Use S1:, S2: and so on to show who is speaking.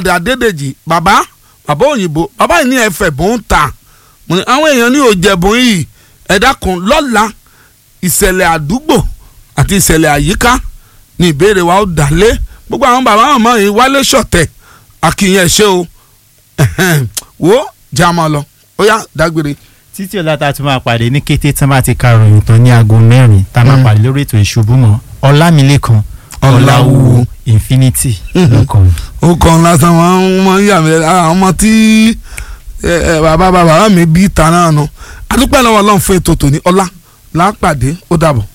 S1: Muhammad Adédèjì bàbá bàbá òyìnbó bàbá yìí ní ẹfẹ̀ bó ń ta mo ní àwọn èèyàn ní òjẹ̀bùn yìí ẹ dákun lọ́la ìṣẹ̀lẹ̀ àdúgbò àti ìṣẹ̀lẹ̀ àyíká ní ìbéèrè wa ó dálé gbogbo àwọn bàbá ọmọ yìí wálé ṣọ̀tẹ̀ àkìyàn ṣe o ẹ̀hẹ́n, wo jẹ́ àmọ́ lọ ó yá dágbére.
S2: títí ọ̀la tá a tún máa pàdé ní kété tí wọ́n bá ti ka ròyìn tán ní aago mẹ́rin tá a máa
S1: Mm.
S2: pàdé lórí ètò ìṣubú mọ́ ọlámilékan
S1: Ọláwúwo.
S2: ọláwúwo infinity
S1: Mhm.
S2: lọ́kàn.
S1: ó kàn lásán wọn mọ yà mí àwọn ọmọ tí ẹ, ẹ, bàbá bàbá mi bí ta náà nù adúpẹ́ lọ́wọ́ ọlọ́run fún ètò tòní ọlá làápàdé ó dàbọ̀.